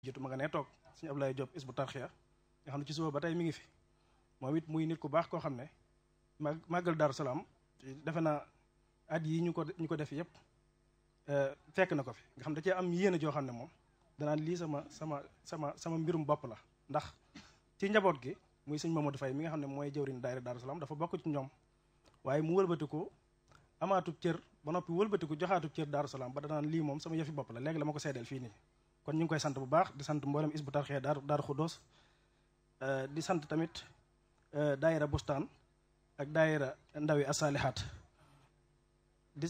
jiitu ma nga nee toog suñu Ablaye Diop is bu tarxiya nga xam ne ci suba ba tey mi ngi fi moom it muy nit ku baax koo xam ne mag màggal Daaru Salaam defe naa at yi ñu ko ñu ko def yëpp fekk na ko fi nga xam da cee am yéene joo xam ne moom danaan lii sama sama sama sama mbirum bopp la ndax ci njaboot gi muy sëñ Mamadou Faye mi nga xam ne mooy jëwriñ daayira Daaru Salaam dafa bokk ci ñoom waaye mu wëlbatiku amaatub cër ba noppi wëlbatiku joxaatub cër Daaru Salaam ba danaan lii moom sama yëfi bopp la léegi la ma ko seedeel fii nii kon ñu ngi koy sant bu baax di sant mboolem is bu tarxee daaru daaru xuddoos di sant tamit daayira bustaan ak daayira ndawi asalihaat di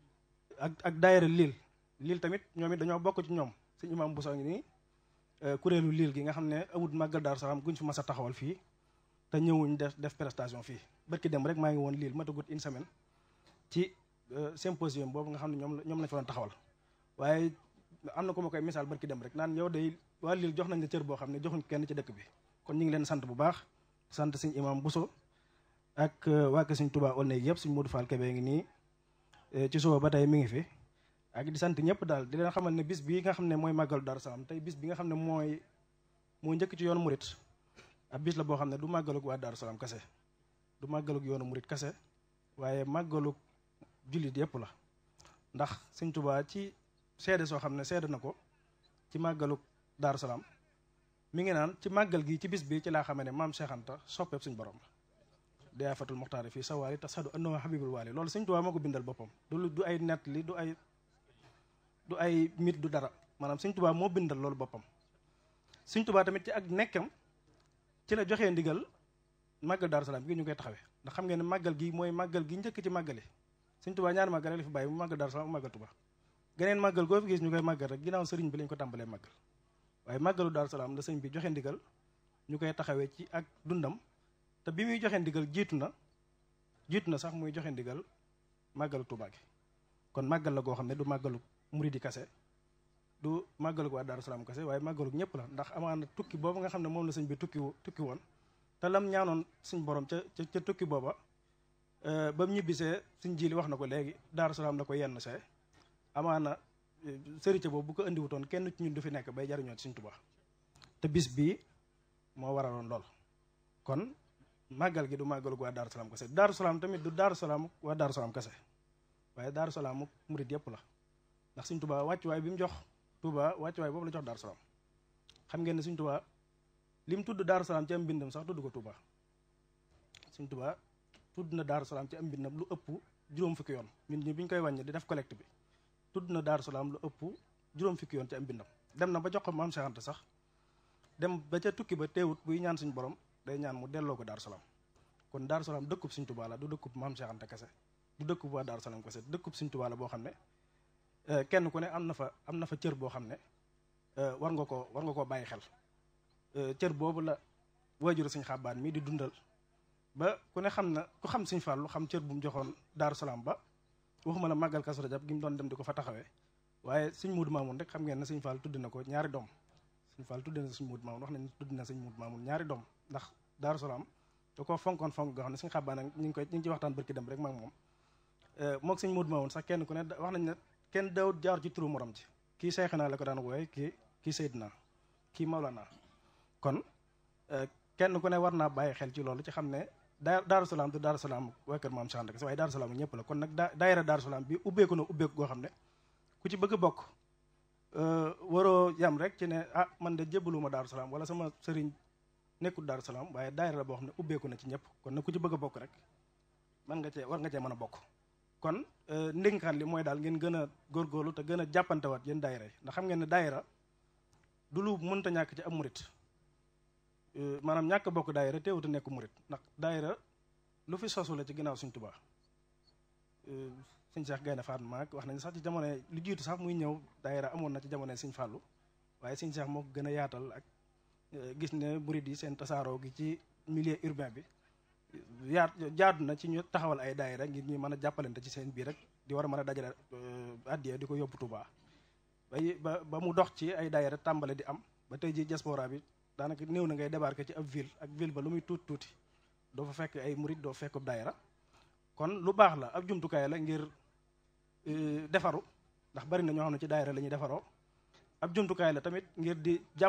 ak ak daayira liil liil tamit ñoom it dañoo bokk ci ñoom suñu imam Bousso ngi nii kuréelu liil gi nga xam ne awut màggal Daaru Salaam guñ fi mas a taxawal fii te ñëwuñ def def prestation fii barki dem rek maa ngi woon liil matagut une semaine ci symposium boobu nga xam ne ñoom la ñoom lañ fa doon taxawal waaye am na ko ma koy misaal barki dem rek naan yow day waa liil jox nañ la cër boo xam ne joxuñ kenn ci dëkk bi kon ñu ngi leen sant bu baax sant suñ imam Bousso ak waa kër suñ Touba Aulnay yëpp suñ Modou Fall Kébé ngi nii ci suba ba tey mi ngi fi ak di sant ñëpp daal di leen xamal ne bis bii nga xam ne mooy màggalu Daaru Salaam tey bis bi nga xam ne mooy moo njëkk ci yoonu murit ab bis la boo xam ne du màggalug waa Daaru Salaam kase du màggalug yoonu murit kase waaye màggalug jullit yëpp la ndax suñ Touba ci seede soo xam ne seede na ko ci màggalug Daaru Salaam mi ngi naan ci màggal gi ci bis bi ci laa xamee ne maam Cheikh Anta soppeeb suñ borom la dayaa fatul muxtaari fii sawaali tasadu annahu habibul waali loolu Sëñ Tuubaa moo ko bindal boppam du du ay nett li du ay du ay mit du dara maanaam Sëñ Tuubaa moo bindal loolu boppam Sëñ Tuubaa tamit ci ak nekkam ci la joxee ndigal màggal Daaru Salaam gi ñu koy taxawee ndax xam ngeen ne màggal gi mooy màggal gi njëkk ci màggali Sëñ Tuubaa ñaari màggal rek la fi bàyyi mu màggal Daaru Salaam mu màggal Tuubaa geneen màggal goo fi gis ñu koy màggal rek ginnaaw sëriñ bi lañ ko tàmbalee màggal waaye màggalu Daaru Salaam la sëñ bi joxe ndigal ñu koy taxawee ci ak dundam te bi muy joxe ndigal jiitu na jiitu na sax muy joxe ndigal màggalu Tuubaa gi kon màggal la goo xam ne du màggalu muridi kase du màggalu waa Daaru Salaam kase waaye màggalu ñëpp la ndax amaana tukki boobu nga xam ne moom la sëñ bi tukki tukki woon te lam ñaanoon suñ borom ca ca tukki booba ba mu ñibbisee suñ jili wax na ko léegi Daaru Salaam la ko yenn see amaana sëriñ boobu bu ko indiwutoon kenn ci ñun du fi nekk bay jariñoo ci suñ Tuubaa te bis bii moo waraloon lool kon màggal gi du màggalu waa Daaru Salaam kese Daaru Salaam tamit du Daaru Salaam waa Daaru Salaam kese waaye Daaru Salaam mu murit yëpp la ndax Sëñ Tuubaa wàccuwaay bi mu jox Tuubaa wàccuwaay boobu la jox Daaru Salaam xam ngeen ne Sëñ Tuubaa li mu tudd Daaru Salaam ci am mbindam sax tudd ko Tuubaa Sëñ Tuubaa tudd na Daaru Salaam ci am mbindam lu ëpp juróom fukki yoon ñun ñi bi ñu koy wàññi di def collecte bi tudd na Daaru Salaam lu ëpp juróom fukki yoon ci am mbindam dem na ba jox ko Maam Cheikh Anta sax dem ba ca tukki ba teewut buy ñaan suñu borom day ñaan mu delloo ko Daaru Salaam kon Daaru Salaam dëkkub Sëñ Tuubaa la du dëkkub Maam Cheikh Anta kese du dëkkub waa Daaru Salaam kese dëkkub Sëñ Tuubaa la boo xam ne kenn ku ne am na fa am na fa cër boo xam ne war nga koo war nga koo bàyyi xel cër boobu la waajuru Sëñ Xabbaan mii di dundal ba ku ne xam na ku xam Sëñ Fallu xam cër bu mu joxoon Daaru Salaam ba waxuma la màggal Kazu Rajab gi mu doon dem di ko fa taxawee waaye Sëñ Muudu Maamun rek xam ngeen ne Sëñ Fall tudd na ko ñaari doom Sëñ Fall tudd na Sëñ Muudu Maamun wax nañ tudd na Sëñ Muudu Maamun ñaari doom ndax Daaru Salaam da koo fonkoon fonk nga xam ne Sëñ Xabbaan ñu ngi koy ñu ngi ci waxtaan barki dem rek maag moom moog Sëñ Muudu Maamun sax kenn ku ne wax nañ ne kenn daw jaar ci turu morom ci kii Seexinaa la ko daan wooye kii kii Seydina kii Mawlana kon kenn ku ne war naa bàyyi xel ci loolu ci xam ne daa Daaru Salaam du Daaru Salaam waa kër Maam Cheikh Anta waaye Daaru Salaam ñëpp la kon nag daa daayira Daaru Salaam bi ubbeeku na ubbeeku goo xam ne ku ci bëgg a bokk waroo yam rek ci ne ah man de jébbaluma Daaru Salaam wala sama sëriñ nekkul Daaru Salaam waaye daayira la boo xam ne ubbeeku na ci ñëpp kon nag ku ci bëgg a bokk rek man nga cee war nga cee mën a bokk kon ndénkaan li mooy daal ngeen gën a góorgóorlu te gën a jàppantewaat yéen daayira yi ndax xam ngeen ne daayira du lu mënta ñàkk ci am murit maanaam ñàkk bokk daayira teewut a nekk murit ndax daayira lu fi sosu la ci ginnaaw Sëñ Tuubaa sëñ Cheikh Gaynde Fatma maag wax nañ sax ci jamono lu jiitu sax muy ñëw daayira amoon na ci jamono Sëñ Fàllu waaye Sëñ Cheikh moo ko gën a yaatal ak gis ne murit yi seen tasaaroo gi ci milieu urbain bi yaat jaadu na ci ñu taxawal ay daayira ngir ñu mën a jàppalante ci seen biir rek di war a mën a dajale addiya di ko yóbbu Tuubaa bay ba ba mu dox ci ay daayira tàmbale di am ba tey ji diaspora bi daanaka néew na ngay débarquer ci ab ville ak ville ba lu muy tuuti tuuti doo fa fekk ay murit doo fekk daayira kon lu baax la ab jumtukaay la ngir defaru ndax bari na ñoo xam ne ci daayira la ñuy defaroo ab jumtukaay la tamit ngir di jàpp